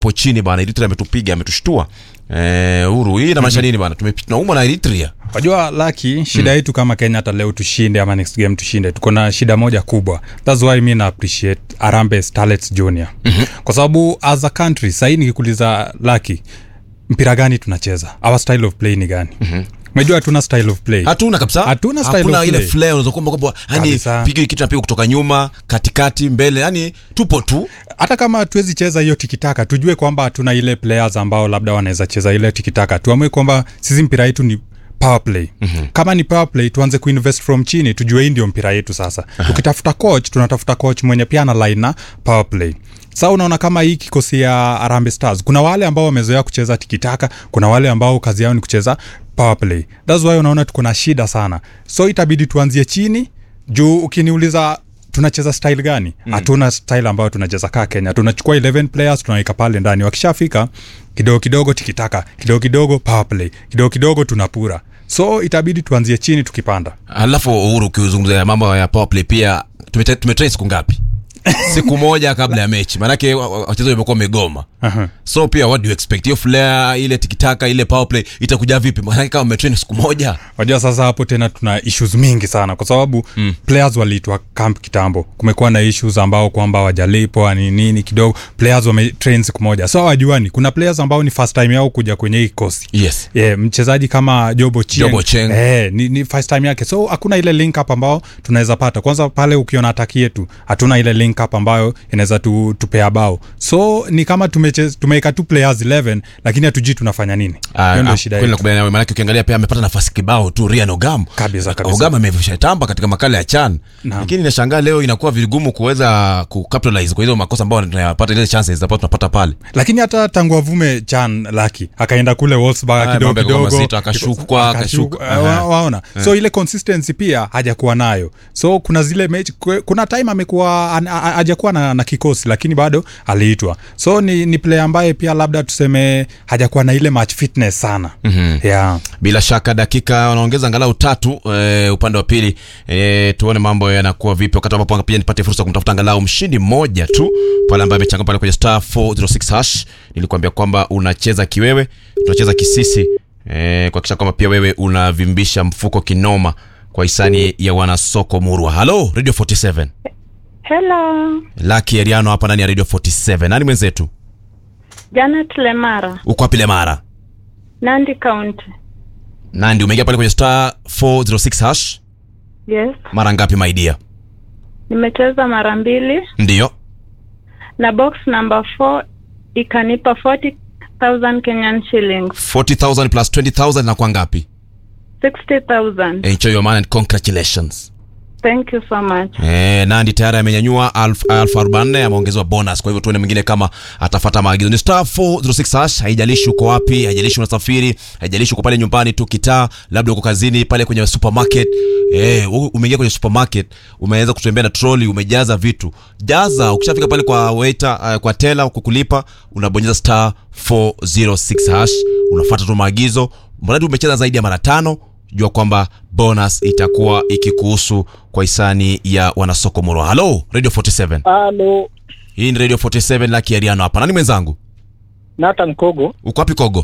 po chini bana eritrea ametupiga ametushtua eh, uru hii inamaanisha nini bana Tume- tunaumwa na eritrea wajua laki shida yetu kama kenya hata leo tushinde ama next game tushinde tuko na shida moja kubwa thats why mi na appreciate arambe starlets junior mm-hmm. kwa sababu as a country sahii nikikuliza laki mpira gani tunacheza our style of play ni gani mm-hmm. umejua hatuna style of play hatuna kabisa Hatuna style Hakuna of ile play. flair unaweza kwamba kwamba yani Kabisa. piga kitu napiga kutoka nyuma katikati mbele yani tupo tu hata kama hatuwezi cheza hiyo tikitaka tujue kwamba hatuna ile players ambao labda wanaweza cheza ile tikitaka tuamue kwamba sisi mpira yetu ni power play mm-hmm. kama ni power play tuanze kuinvest from chini tujue hii ndio mpira yetu sasa tukitafuta coach tunatafuta coach mwenye pia ana line na power play sa unaona kama hii kikosi ya arambe stars kuna wale ambao wamezoea kucheza tikitaka kuna wale ambao kazi yao ni kucheza power play thats why unaona tuko na shida sana so itabidi tuanzie chini juu ukiniuliza tunacheza style gani hatuna mm. style ambayo tunacheza kaa kenya tunachukua 11 players tunaweka pale ndani wakishafika kidogo kidogo tikitaka kidogo kidogo power play kidogo kidogo tunapura so itabidi tuanzie chini tukipanda alafu uhuru ukizungumza mambo ya power play pia tumete- tumetrain siku ngapi siku moja kabla ya mechi maanake wa- wa- wachezaji wamekuwa wamegoma Aha. so pia what do you expect hiyo flair ile tikitaka ile power play itakuja vipi maanake kama umetrain siku moja wajua sasa hapo tena tuna issues mingi sana kwa sababu mm. players waliitwa camp kitambo kumekuwa na issues ambao kwamba wajalipwa ni nini kidogo players wametrain siku moja so wajuani kuna players ambao ni first time yao kuja kwenye hii kikosi yes yeah, mchezaji kama jobo Chieng, Jobo Chieng. Eh, ni, ni first time yake so hakuna ile link up ambao tunaweza pata kwanza pale ukiona ataki yetu hatuna ile link up ambayo inaweza tu, tupea bao so ni kama tumeche- tumeweka tu players 11 lakini hatujui tunafanya nini Ah, hiyo ndio ah, shida kweli yetu nakubaliana nawe, maanake ukiangalia pia amepata nafasi kibao tu Ryan Ogam Kabisa, kabisa. Ogam ameshatamba katika makala ya chan Naam. lakini nashangaa leo inakuwa vigumu kuweza kucapitalize kwa hizo makosa ambayo tunayapata ile chances ambazo tunapata pale lakini hata tangu avume chan laki akaenda kule Wolfsburg Ah, kidogo mambo yakakuwa kidogo mazito, akashukwa, akashuka, akashuka. eh, wa- Aha. waona so ile consistency pia hajakuwa nayo so kuna zile mechi kwe- kuna time amekuwa an- a- a- hajakuwa na, na kikosi lakini bado aliitwa so ni, ni player ambaye pia labda tuseme hajakuwa na ile match fitness sana mm-hmm. yeah. bila shaka dakika wanaongeza angalau tatu e, upande wa pili e, tuone mambo yanakuwa vipi wakati ambapo pia nipate fursa ya kumtafuta angalau mshindi mmoja tu pale ambaye amechanga pale kwenye star 406 hash nilikuambia kwamba unacheza kiwewe tunacheza kisisi e, kuhakikisha kwamba pia wewe unavimbisha mfuko kinoma kwa hisani ya wanasoko murwa halo radio 47 Hello, laki eriano hapa ndani ya radio 47 nani mwenzetu Janet Lemara, uko wapi lemara Nandi County. nandi umeingia pale kwenye star 406 hash Yes, mara ngapi maidia nimecheza mara mbili ndiyo na box number 4 ikanipa 40,000 Kenyan shillings, 40000 plus 20000 na kwa ngapi 60,000. enjoy your man and congratulations Thank you so much. Eh, nandi tayari amenyanyua alfu alfu arobaini ameongezewa bonus kwa hivyo tuone mwingine kama atafata maagizo ni star 406 hash haijalishi uko wapi haijalishi unasafiri haijalishi uko pale nyumbani tu kitaa labda uko kazini pale kwenye supermarket eh, u- umeingia kwenye supermarket umeweza kutembea na troli umejaza vitu jaza ukishafika pale kwa waiter uh, kwa tela kukulipa unabonyeza star 406 hash unafuata tu maagizo mradi umecheza zaidi ya mara tano jua kwamba bonus itakuwa ikikuhusu kwa hisani ya wanasoko murwa halo radio 47 Halo, hii ni radio 47 laki ariano hapa nani mwenzangu Nathan Kogo, uko wapi kogo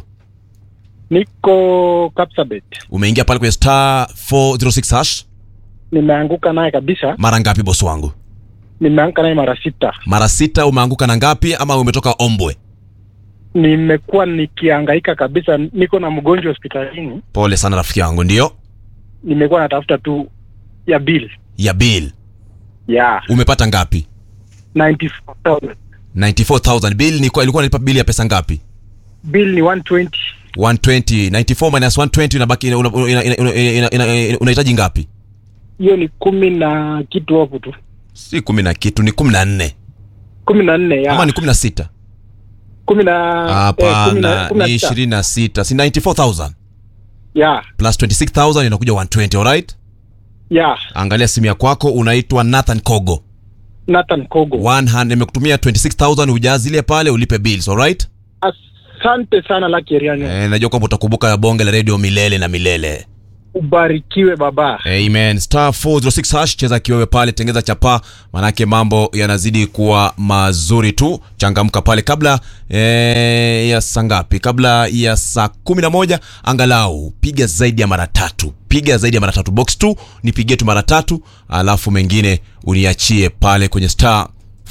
niko Kapsabet. umeingia pale kwenye star 406 hash Nimeanguka naye kabisa, mara ngapi bosi wangu nimeanguka naye mara sita. mara sita umeanguka na ngapi ama umetoka ombwe Nimekuwa nikihangaika kabisa, niko na mgonjwa hospitalini, pole sana rafiki yangu ndio nimekuwa natafuta tu ya bill ya bill ya umepata ngapi 94,000. 94000 bill ni kwa ilikuwa nalipa bill ya pesa ngapi Bill ni 120 120 94 minus 120 inabaki una- una- ina- ina- ina- ina- ina- unahitaji ngapi hiyo ni kumi na kitu hapo tu, si kumi na kitu ni kumi na nne kumi na nne ama ya ni kumi na sita kumi na eh, kumi na- hapana kumi na ni sita. ishirini na sita si 94000 ya plus 26000 inakuja 120 alright ya angalia simu ya kwako unaitwa nathan kogo Nathan Kogo. 100 nimekutumia 26000 ujazile pale ulipe bills alright Asante sana Lucky Eriano. eh, najua kwamba utakumbuka bonge la radio milele na milele ubarikiwe baba. Amen. Star 406 hash, cheza kiwewe pale, tengeza chapa, manake mambo yanazidi kuwa mazuri tu. Changamka pale kabla eh, ya saa ngapi? Kabla ya saa kumi na moja angalau piga zaidi ya mara tatu, piga zaidi ya mara tatu. Box 2 nipigie tu mara tatu, alafu mengine uniachie pale kwenye star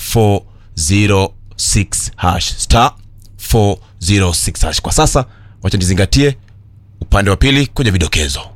406 hash, star 406 hash. Kwa sasa wacha nizingatie upande wa pili kwenye vidokezo.